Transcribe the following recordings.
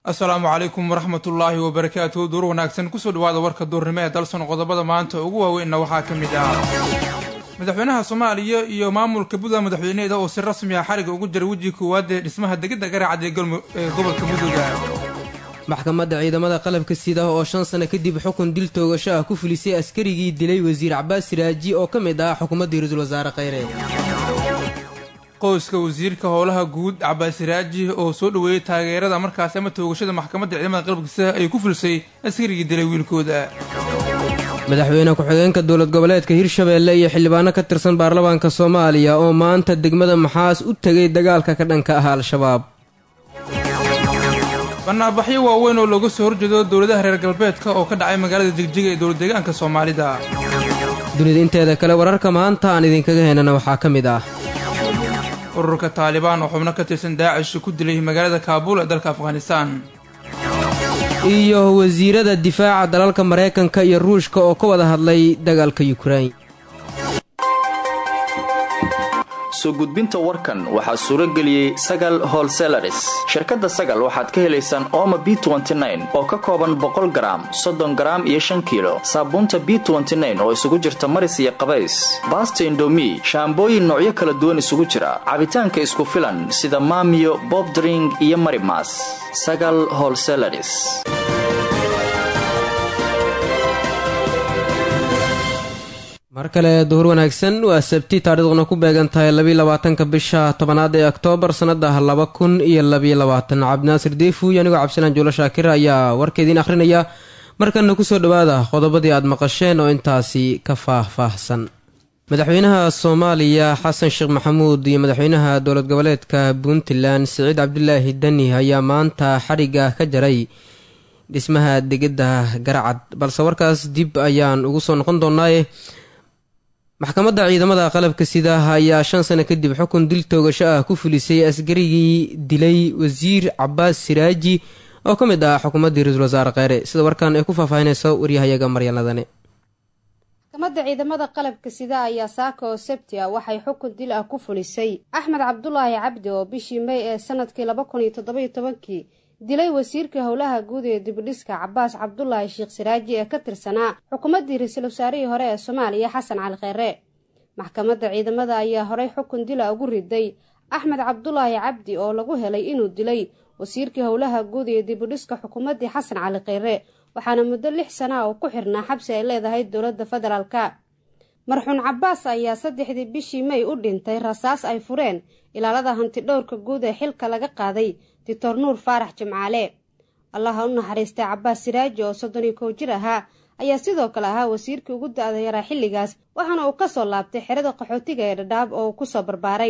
asalaamu calaykum waraxmatullaahi wabarakaatuhu duur wanaagsan kusoo dhawaada warka duurnimo ee dalson qodobada maanta ugu waaweynna waxaa ka mid ah madaxweynaha soomaaliya iyo maamulka puntland madaxweyneeda oo si rasmi ah xariga ugu jiray wejiga koowaad ee dhismaha degidda garaacad ee gobolka mudugga maxkamadda ciidamada qalabka sida oo shan sano kadib xukun dil toogasho ah ku fulisay askarigii dilay wasiir cabaas siraaji oo ka mid ah xukuumaddii ra-iisul wasaare kheyre qoyska wasiirka howlaha guud cabaas siraaji oo soo dhoweeyey taageerada markaasi ama toogashada maxkamadda ciidamada qalabka sida ay ku fulisay askarigii dilay wiilkooda madaxweyne ku-xigeenka dowlad goboleedka hirshabeelle iyo xildhibaano ka tirsan baarlamaanka soomaaliya oo maanta degmada maxaas u tegay dagaalka ka dhanka ah al-shabaab banaabaxyo waaweyn oo looga soo horjeedo dowladaha reer galbeedka oo ka dhacay magaalada jigjiga ee dowlad deegaanka soomaalida dunida inteeda kale wararka maanta aan idinkaga heenana waxaa ka mid ah ururka taalibaan oo xubno ka tirsan daacish ku dilay magaalada kaabuul ee dalka afghanistaan iyo wasiirada difaaca dalalka maraykanka iyo ruushka oo ka wada hadlay dagaalka yukrain soo gudbinta warkan waxaa suuro geliyey sagal holselaris shirkadda sagal waxaad ka helaysaan ooma b oo ka kooban boqol garaam soddon garaam iyo shan kiilo saabuunta b oo isugu jirta maris iyo qabays baasta indomi shaambooyin noocyo kala duwan isugu jira cabitaanka isku filan sida maamiyo bobdring iyo marimas sagal holselaris mar kale duhur wanaagsan waa sabti taariikhduna ku beegan tahay labaatanka bisha tobanaad ee oktoobar sanada laba kun iyo labayabaatan cabdinaasir deefu iyo anigoo cabdisalaan juulo shaakir ayaa warkeediin akhrinaya markana kusoo dhawaada qodobadii aad maqasheen oo intaasi ka faah-faahsan madaxweynaha soomaaliya xasan sheekh maxamuud iyo madaxweynaha dowlad goboleedka puntland siciid cabdilaahi dani ayaa maanta xadhigga ka jaray dhismaha degidda garacad balse warkaas dib ayaan ugu soo noqon doonaaye maxkamadda ciidamada qalabka sida ayaa shan sano kadib xukun dil toogasho ah ku fulisay askarigii dilay wasiir cabaas siraaji oo ka mid ah xukuumaddii ra-iisul wasaare kheyre sida warkan ay ku faahfaahinayso waryahayaga maryaladane maxkamadda ciidamada qalabka sida ayaa saaka oo sabti ah waxay xukun dil ah ku fulisay axmed cabdulaahi cabdi oo bishii may ee sanadkii laba kun iyo toddobiyo tobankii dilay wasiirka howlaha guud ee dibidhiska cabaas cabdulaahi sheekh siraaji ee ka tirsanaa xukuumaddii ra-iisul wasaarihii hore ee soomaaliya xasan cali kheyre maxkamadda ciidamada ayaa horey xukun dila ugu riday axmed cabdulaahi cabdi oo lagu helay inuu dilay wasiirkii howlaha guud ee dibidhiska xukuumaddii xasan cali kheyre waxaana muddo lix sana ah oo ku xirnaa xabsi ay leedahay dowladda federaalka marxuun cabaas ayaa saddexdii bishii may u dhintay rasaas ay fureen ilaalada hantidhowrka guud ee xilka laga qaaday doctor nuur faarax jimcaale allaha u naxariistay cabaas siraaji oo soddon iyo kow jir ahaa ayaa sidoo kale ahaa wasiirkii ugu da-da yaraa xilligaas waxaana uu ka soo laabtay xerada qaxootiga ee dhadhaab oo uu ku soo barbaaray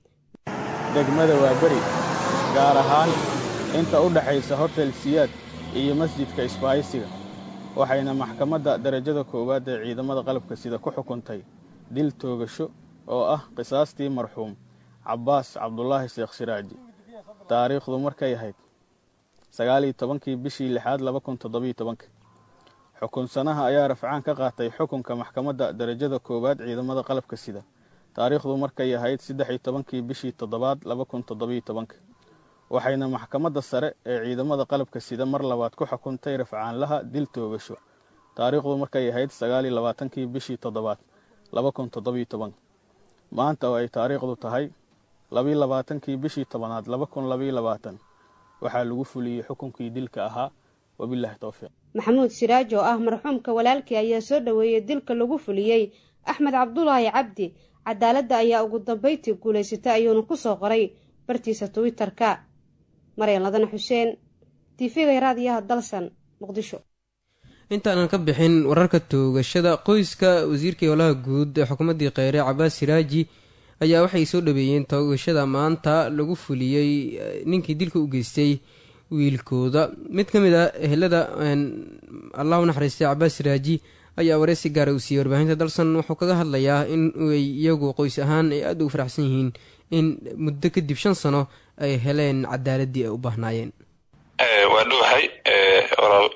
degmada waa beri gaar ahaan inta u dhaxaysa hotel siyaad iyo masjidka isbaaysiga waxayna maxkamadda darajada koowaad ee ciidamada qalabka sida ku xukuntay dil toogasho oo ah qisaastii marxuum cabaas cabdulaahi sheekh siraaji taariikhdu markay ahayd sagaaliyo tobankii bishii lixaad laba kun toddobiyo tobanka xukunsanaha ayaa rafcaan ka qaatay xukunka maxkamadda darajada koowaad ciidamada qalabka sida taariikhdu markay ahayd saddexiyo tobankii bishii toddobaad laba kun toddobiyo tobanka waxayna maxkamadda sare ee ciidamada qalabka sida mar labaad ku xukuntay rafcaanlaha dil toogasho taariikhdu markay ahayd sagaaliyo labaatankii bishii toddobaad laba kun toddobiyo tobanka maanta oo ay taariikhdu tahay labiyo labaatankii bishii tobanaad laba kun labayo labaatan waxaa lagu fuliyey xukunkii dilka ahaa wabilaahi towfiiq maxamuud siraaj oo ah marxuumka walaalkii ayaa soo dhoweeyey dilka lagu fuliyey axmed cabdulaahi cabdi cadaaladda ayaa ugu dambayntii guulaysatay ayuuna ku soo qoray bartiisa twitter-ka maryan ladana xuseen tv-ga raadiyaha dalsan muqdisho intaanan ka bixin wararka toogashada qoyska wasiirkii howlaha guud ee xukuumaddii kheyre cabaas siraaji ayaa waxay soo dhaweeyeen toogashada maanta lagu fuliyey ninkii dilka u geystay wiilkooda mid ka mid a ehelada allah u naxariistay cabaas siraaji ayaa wareysi gaara uu siiyey warbaahinta dalsan wuxuu kaga hadlayaa in ay iyagu qoys ahaan ay aada ugu faraxsan yihiin in muddo kadib shan sano ay heleen cadaaladii ay u baahnaayeen waa dhowahay walaal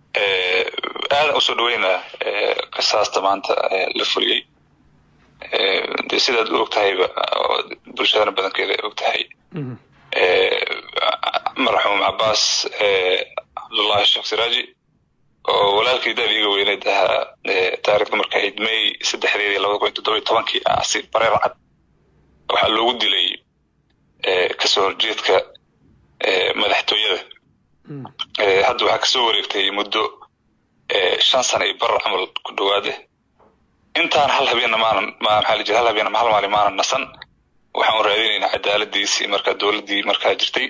aadan usoo dhaweynaa qisaasta maanta la fuliyey de sidaad u og tahayba bulshadana badankeeda ay og tahay marxuum cabaas cabdullaahi sheekh siraaji oo walaalkii daad iga weyneed ahaa taarikhda marka ahayd may saddexdeedii labada kun iyo toddoba tobankii asi bareer cad waxaa loogu dilay kasoo horjeedka madaxtooyada hadda waxaa kasoo wareegtay muddo shan sana iyo bar camal ku dhowaade intaan hal habeenna maanan maxaa la jira hal habeenna hal maalin maanan nasan waxaan raadinaynaa cadaaladiisii marka dowladdii markaa jirtay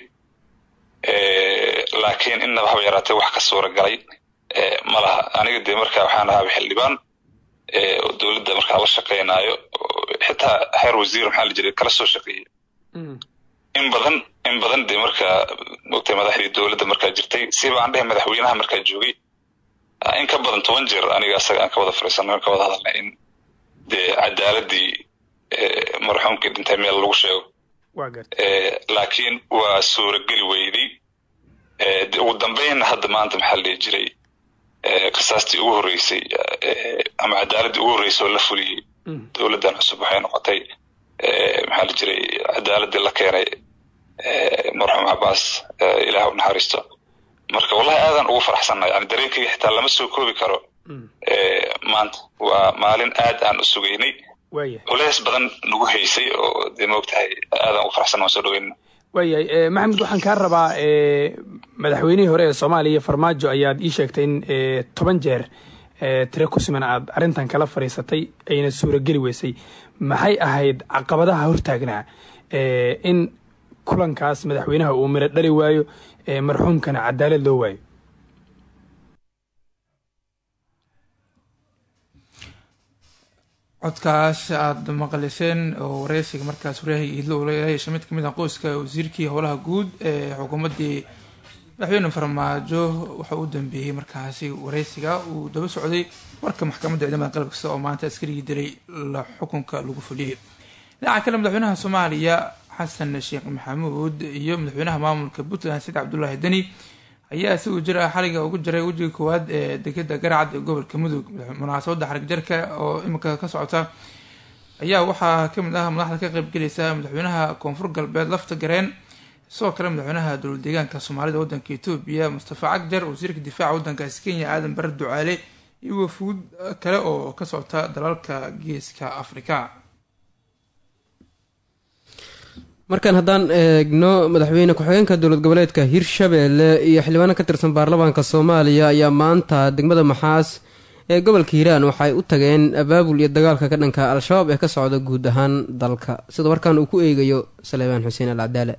laakiin innaba haba yaraatee wax ka suura galay ma laha aniga dee marka waxaan ahaaba xildhibaan oo dowladda markaa la shaqaynaayo xitaa heer wasiir maxaa la jiray kala soo shaqeeyey in badan in badan dee markaa mogtay madaxdii dowladda markaa jirtay siba aan dhehe madaxweynaha markaa joogay in ka badan toban jeer aniga asaga aan ka wada fariisanay ka wada hadalnay in dee cadaaladii marxuumkii dhintay meel lagu sheego laakiin waa suurageli weyday ugu dambeynna hadda maanta maxaa la dhihi jiray qisaastii ugu horreysay ama cadaaladdii ugu horreysay oo la fuliyey dowladdan cusub waxay noqotay maxaa la jiray cadaaladii la keenay marxuum cabaas ilaah u naxariisto marka wallahi aadan ugu faraxsanna yani dareenkayga xitaa lama soo koobi karo maanta waa maalin aad aan u sugaynay culeys badan nagu haysay oo dee maogtahay aadan ugu faraxsan waan soo dhaweyna waayahay maxamed waxaan kaa rabaa madaxweynihii hore ee soomaaliya farmaajo ayaad ii sheegtay in toban jeer tire ku siman aad arrintan kala fadhiisatay ayna suurageli weysay maxay ahayd caqabadaha hortaagnaa in kulankaas madaxweynaha uu miro dhali waayo marxuumkana cadaalad loo waayo codkaas aada maqliseen oo wareysiga markaas waryahay iidlo ula yeesha mid kamid ah qoyska wasiirkii howlaha guud ee xukuumaddii madaxweyne farmaajo waxa u dambeeyey markaasi wareysiga uu daba socday warka maxkamadda ciidamada qalab kasta oo maanta askarigii dilay la xukunka lagu fuliyey dhinaca kale madaxweynaha soomaaliya xasan sheekh maxamuud iyo madaxweynaha maamulka puntland said cabdullaahi deni ayaa si uu jira xaliga ugu jiray wejiga koowaad ee degada garacad ee gobolka mudug munaasabadda xarig jarka oo iminka ka socota ayaa waxaa kamid ah madaxda ka qeybgelaysa madaxweynaha koonfur galbeed lafta gareen sidoo kale madaxweynaha dowlad deegaanka soomaalida wadanka etoobiya mustafa cagjar wasiirka difaaca wadankaasi kenya aadan bare ducaale iyo wafuud kale oo ka socota dalalka geeska afrika markaan haddaan eegno madaxweyne ku-xigeenka dowlad goboleedka hirshabeelle iyo xildhibaano ka tirsan baarlamaanka soomaaliya ayaa maanta degmada maxaas ee gobolka hiiraan waxay u tageen abaabul iyo dagaalka ka dhanka al-shabaab ee ka socda guud ahaan dalka sida warkaan uu ku eegayo saleebaan xuseen al cadaale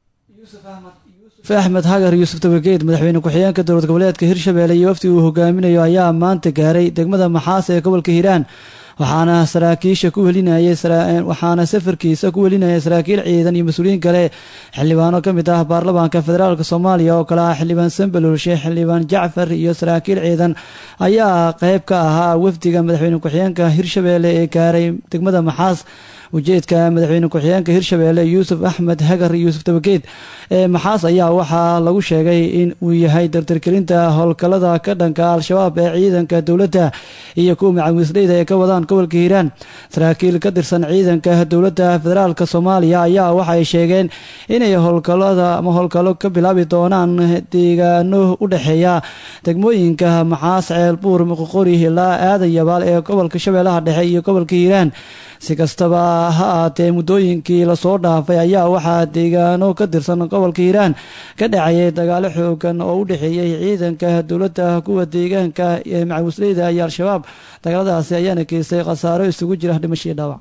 axmed hagar yuusuf tabageed madaxweyne ku-xigeenka dowlad goboleedka hirshabeelle iyo wafdi uu hogaaminayo ayaa maanta gaaray degmada maxaas ee gobolka hiiraan waxaana saraakiisha ku welinayay waxaana safarkiisa ku welinayay saraakiil ciidan iyo mas-uuliyiin kale xildhibaano ka mid ah baarlamaanka federaalk soomaaliya oo kale ah xildhibaan sambalulshe xildhibaan jacfar iyo saraakiil ciidan ayaa qeyb ka ahaa wafdiga madaxweyne ku-xigeenka hirshabeelle ee gaaray degmada maxaas ujeedka madaxweyne ku-xigeenka hirshabeelle yuusuf axmed hagar yuusuf tabageed ee maxaas ayaa waxaa lagu sheegay in uu yahay dardargelinta howlgalada ka dhanka al-shabaab ee ciidanka dowladda iyo kuwa macawisleyda ee ka wadaan gobolka hiiraan saraakiil ka tirsan ciidanka dowladda federaalk soomaaliya ayaa waxay sheegeen inay howlgalada ama howlgallo ka bilaabi doonaan deegaano u dhexeeya degmooyinka maxaas ceelbuur muqoqori ilaa aadan yabaal ee gobolka shabeellaha dhexe iyo gobolka hiiraan si kastaba ha aatee muddooyinkii lasoo dhaafay ayaa waxaa deegaano ka tirsan gobolka hiiraan ka dhacayay dagaalo xoogan oo u dhexeeyey ciidanka dowladda kuwa deegaanka ee macawisleyda iyo al-shabaab dagaaladaasi ayaana geystay khasaaro isugu jira dhimashii dhaawac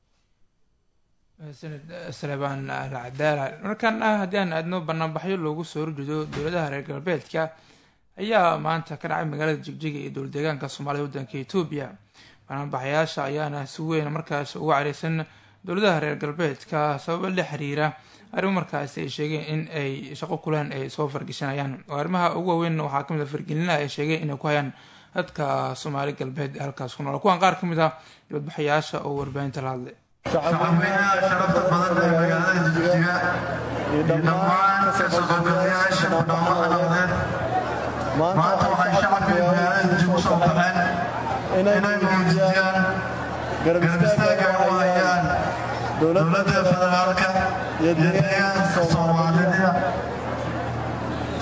salebaan alcadaala markan ah haddii aan aadno banaanbaxyo loogu soo horjeedo dowladaha reer galbeedka ayaa maanta ka dhacay magaalada jigjiga iyo dowlad deegaanka soomaalida wadanka etoobiya banaanbaxayaasha ayaana si weyn markaas uga careysan dowladaha reer galbeedka sababo la xiriira arrimo markaasi ay sheegeen in ay shaqo kuleen ay soo fargeshanayaan oo arrimaha ugu waaweyn waxaa kamid a fargelinaha ay sheegeen inay ku hayaan dadka soomaali galbeed ee halkaas ku nool kuwan qaar ka mid ah dibadbaxayaasha oo warbaahinta la hadlay shacabweynaha sharafta badan ee magaalada jigjiga iyo dhammaan kasoo qaybgalayaasha mudhaamada nabadeed maanta waxay shacabka magaalada jigjiga usoo baxeen inay muujiyaan garab istaaga ay u hayaan dowladda federaalka iyo deegaanka soomaalida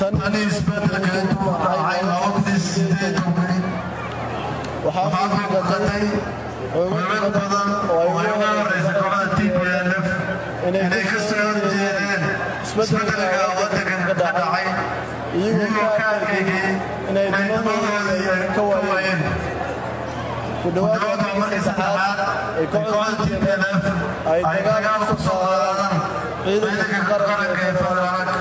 tan isbedelkeedu dhacay labadii sideedankii waxaa muuqatay xoogag badan oo ay ugu horeysa kooxda t p l f inay ka soo horjeedeen isbedelka waddankan ka dhacay iyagoo ka arkayay inay nimadooda ka waayeen ku dhowaada markii saddexaad ay kooxda t p l f ay dagaal ku soo qaadaan ciidanka qaranka ee federaalka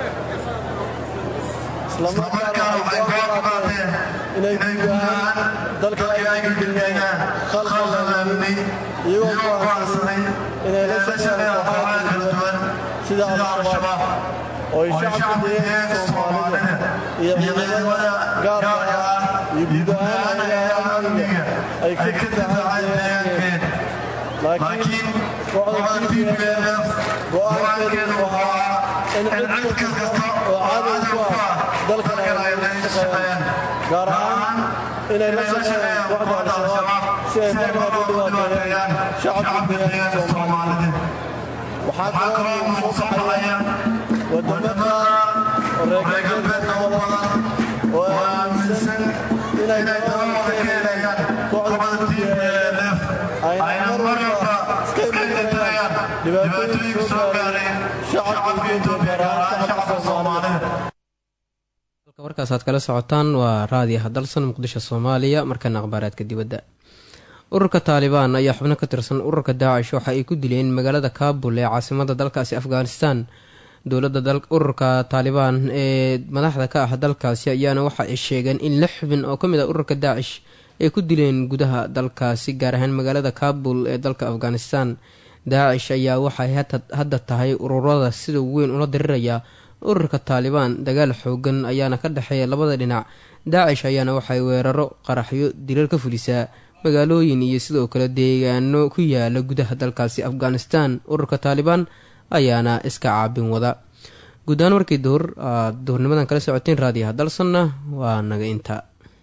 islamarkaana waxay goor qaateen inay guud ahaan dalka ay ka geliyaan khalkhal amni iyagoo go'aansaday inay la shaqeeyaan kooxaha kala duwan sida al-shabaab oo ay shacabka deegaanka soomaalida iyo ciidamada gaarka ah iyo guud ahaan hay'adaha amniga ay ka difaacaan deegaankeen laakiin kooxda t p l f go'aankeedu ahaa in cid kasta oo cadow ku ah dalkan ay la shaqeeyaan gaar ahaan inay la shaqeeyaan kooxda al-shabaab si ay marnaba u dhibaateeyaan shacabka deegaanka soomaalida waxaa kaloo soo baxaya wadamada reer galbeedka badan oo aaminsan inay dabada ka helayaan kooxda t p l f ayna mar walba iska imaanayaan dhibaatooyinka soo gaaray shacabka guud gaar ahaan shacabka soomaalida warkaas aad kala socotaan waa raadiyaha dalsan muqdisho soomaaliya markana akhbaaraadka dibadda ururka taalibaan ayaa xubno ka tirsan ururka daacish waxa ay ku dileen magaalada kaabul ee caasimada dalkaasi afghanistan dowladda ururka taalibaan ee madaxda ka ah dalkaasi ayaana waxa ay sheegeen in lix xubin oo ka mid ah ururka daacish ay ku dileen gudaha dalkaasi gaar ahaan magaalada kaabul ee dalka afghanistan daacish ayaa waxay hadda tahay ururada sida weyn ula diriraya ururka taalibaan dagaal xoogan ayaana ka dhexeeya labada dhinac daacish ayaana waxay weeraro qaraxyo dilal ka fulisaa magaalooyin iyo sidoo kale deegaano ku yaala gudaha dalkaasi afghanistan ururka taalibaan ayaana iska caabin wada guud ahaan warkii duhur aad duhurnimadan kala socoteen raadiyaha dalsanna waa naga inta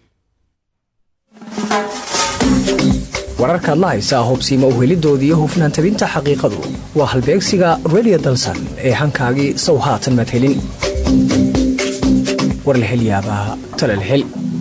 wararkaad la haysaa hubsiima uhelidooda iyo hufnaan tabinta xaqiiqadu waa halbeegsiga redio dalsan ee hankaagii sow haatan madhelin war la hel yaabaa talal hel